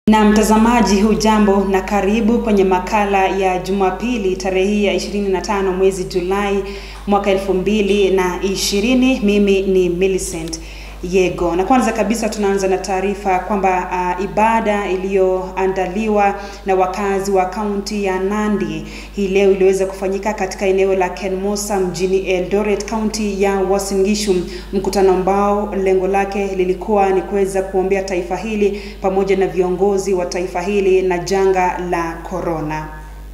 Na mtazamaji, hujambo na karibu kwenye makala ya Jumapili tarehe ya 25 mwezi Julai mwaka 2020. Mimi ni Millicent Yego, na kwanza kabisa tunaanza na taarifa kwamba uh, ibada iliyoandaliwa na wakazi wa kaunti ya Nandi hii leo iliweza kufanyika katika eneo la Kenmosa mjini Eldoret, kaunti ya Uasin Gishu, mkutano ambao lengo lake lilikuwa ni kuweza kuombea taifa hili pamoja na viongozi wa taifa hili na janga la corona.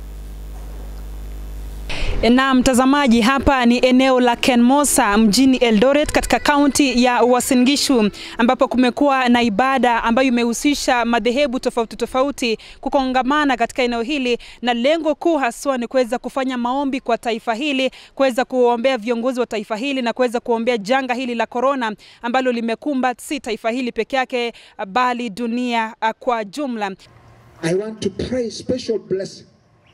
Na mtazamaji, hapa ni eneo la Kenmosa mjini Eldoret katika kaunti ya Uasin Gishu ambapo kumekuwa na ibada ambayo imehusisha madhehebu tofauti tofauti kukongamana katika eneo hili, na lengo kuu haswa ni kuweza kufanya maombi kwa taifa hili, kuweza kuombea viongozi wa taifa hili na kuweza kuombea janga hili la korona ambalo limekumba si taifa hili peke yake, bali dunia kwa jumla. I want to pray special blessing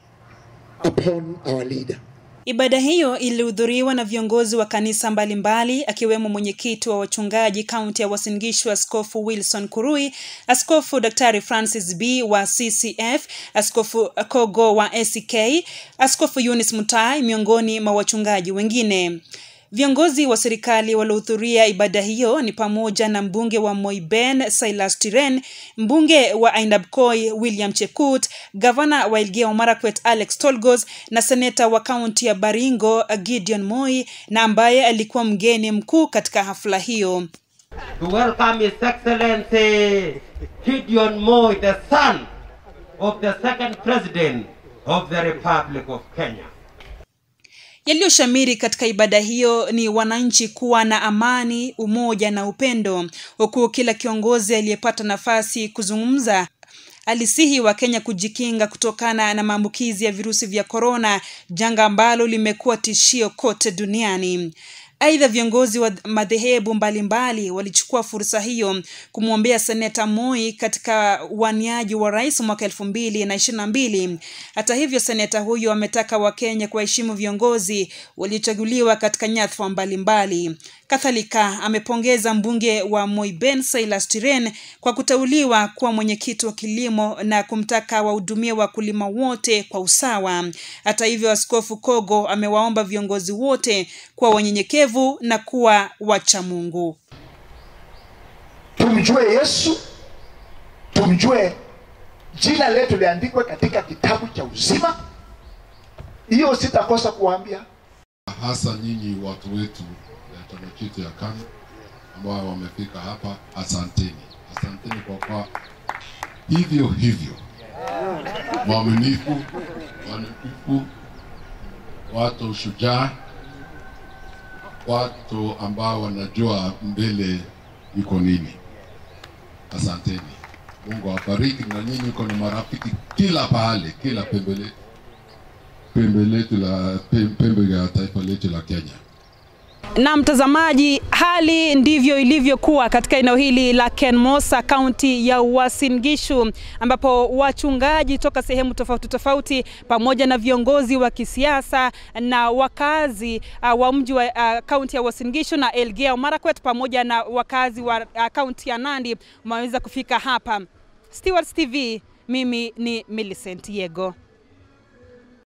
upon our leader. Ibada hiyo ilihudhuriwa na viongozi wa kanisa mbalimbali akiwemo mwenyekiti wa wachungaji kaunti ya Uasin Gishu Askofu Wilson Kurui, Askofu Daktari Francis B wa CCF, Askofu Kogo wa ACK, Askofu Eunice Mutai miongoni mwa wachungaji wengine. Viongozi wa serikali waliohudhuria ibada hiyo ni pamoja na mbunge wa Moiben Silas Tiren, mbunge wa Ainabkoi William Chekut, gavana wa Elgeyo Marakwet Alex Tolgos na seneta wa kaunti ya Baringo Gideon Moi, na ambaye alikuwa mgeni mkuu katika hafla hiyo. To welcome His Excellency Gideon Moi, the son of the second president of the Republic of Kenya. Yaliyoshamiri katika ibada hiyo ni wananchi kuwa na amani, umoja na upendo, huku kila kiongozi aliyepata nafasi kuzungumza alisihi wa Kenya kujikinga kutokana na maambukizi ya virusi vya korona, janga ambalo limekuwa tishio kote duniani. Aidha, viongozi wa madhehebu mbalimbali walichukua fursa hiyo kumwombea seneta Moi katika uaniaji wa rais mwaka elfu mbili na ishirini na mbili. Hata hivyo, seneta huyo ametaka Wakenya kuwaheshimu viongozi waliochaguliwa katika nyadhifa mbalimbali. Kadhalika amepongeza mbunge wa Moiben Silas Tiren kwa kuteuliwa kuwa mwenyekiti wa kilimo na kumtaka wahudumie wakulima wote kwa usawa. Hata hivyo, Askofu Kogo amewaomba viongozi wote kuwa wanyenyekevu na kuwa wacha Mungu. Tumjue Yesu, tumjue jina letu liandikwe katika kitabu cha uzima. Hiyo sitakosa kuwaambia hasa nyinyi watu wetu ya chama chetu ya KANU ambao wamefika hapa, asanteni, asanteni kwa kwa hivyo hivyo mwaminifu, wanitufu, watu shujaa, watu ambao wanajua mbele iko nini. Asanteni, Mungu awabariki, na nyinyi uko na marafiki kila pahali, kila pembe letu pembe letu la pembe ya taifa letu la Kenya. Na mtazamaji, hali ndivyo ilivyokuwa katika eneo hili la Kenmosa, kaunti ya Uasin Gishu, ambapo wachungaji toka sehemu tofauti tofauti pamoja na viongozi wa kisiasa na wakazi uh, wa mji wa uh, kaunti ya Uasin Gishu na Elgeyo Marakwet pamoja na wakazi wa uh, kaunti ya Nandi wameweza kufika hapa. Stewards TV, mimi ni Millicent Yego.